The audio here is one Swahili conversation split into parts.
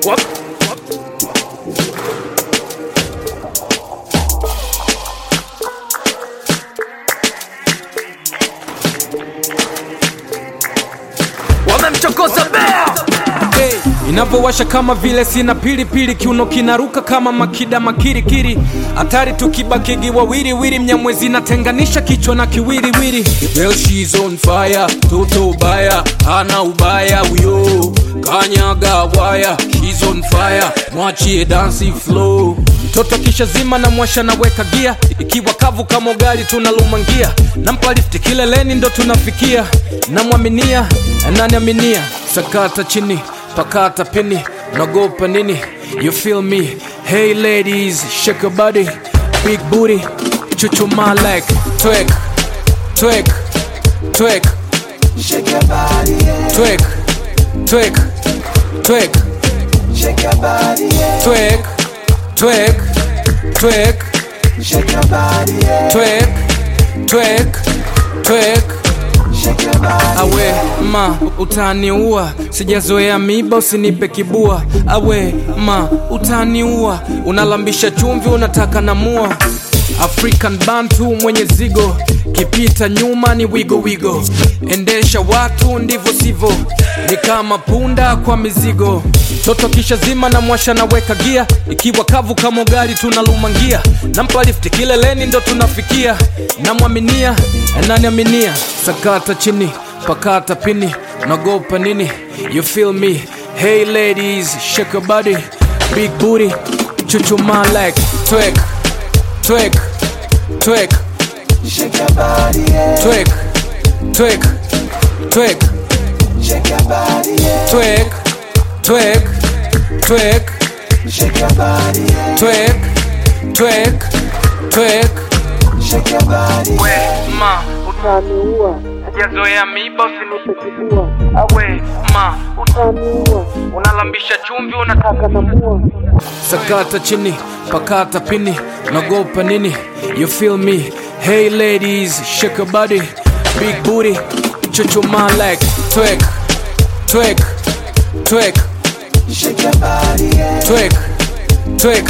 wamemchokoza bea hey, inavyowasha kama vile sina pilipili kiuno kinaruka kama makida makirikiri hatari tukibakigi wawiriwiri mnyamwezi natenganisha kichwa na kiwiriwiri well, she's on fire toto ubaya hana ubaya uyo kanyaga waya she's on fire mwachie dansi flow mtoto kisha zima na mwasha naweka gia ikiwa kavu kama ugali tunalumangia nampa lifti kileleni ndo tunafikia namwaminia ananiaminia sakata chini pakata pini nagopa nini you feel me hey ladies shake your body big booty chuchuma like twerk twerk twerk Shake your body, yeah. twerk twerk twerk Shake your body, yeah. twerk twerk twerk Shake your body, yeah. twerk twerk twerk Shake your body. awe ma utaniua sijazoea miba usinipe kibua awe ma utaniua unalambisha chumvi unataka namua african bantu mwenye zigo kipita nyuma ni wigo wigo endesha watu ndivyo sivyo ni kama punda kwa mizigo toto kisha zima na mwasha naweka gia ikiwa kavu kama ugali tunalumangia nampa lifti kileleni ndo tunafikia namwaminia ananiaminia sakata chini pakata pini nagopa nini you feel me hey ladies shake your body big booty chuchuma like twerk twerk twerk Shake your body, yeah. twerk twerk twerk Shake your body, yeah. twerk twerk twerk Shake your body, yeah. twerk twerk twerk Shake your body, yeah. ma utaniua sijazoea miba usinipe kibua awe ma utaniua unalambisha chumvi unataka namua sakata chini pakata pini nagopa nini you feel me hey ladies shake your body big booty chuchuma like twerk twerk twerk Shake your body, yeah. twerk twerk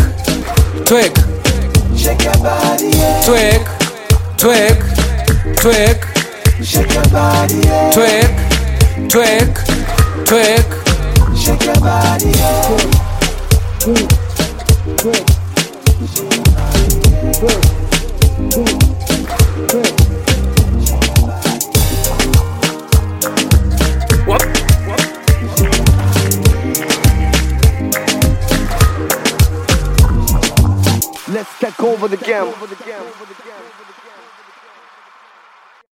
twerk Shake your body, yeah. twerk twerk twerk Shake your body, yeah. twerk twerk twerk Shake your body, yeah. Let's take over the game.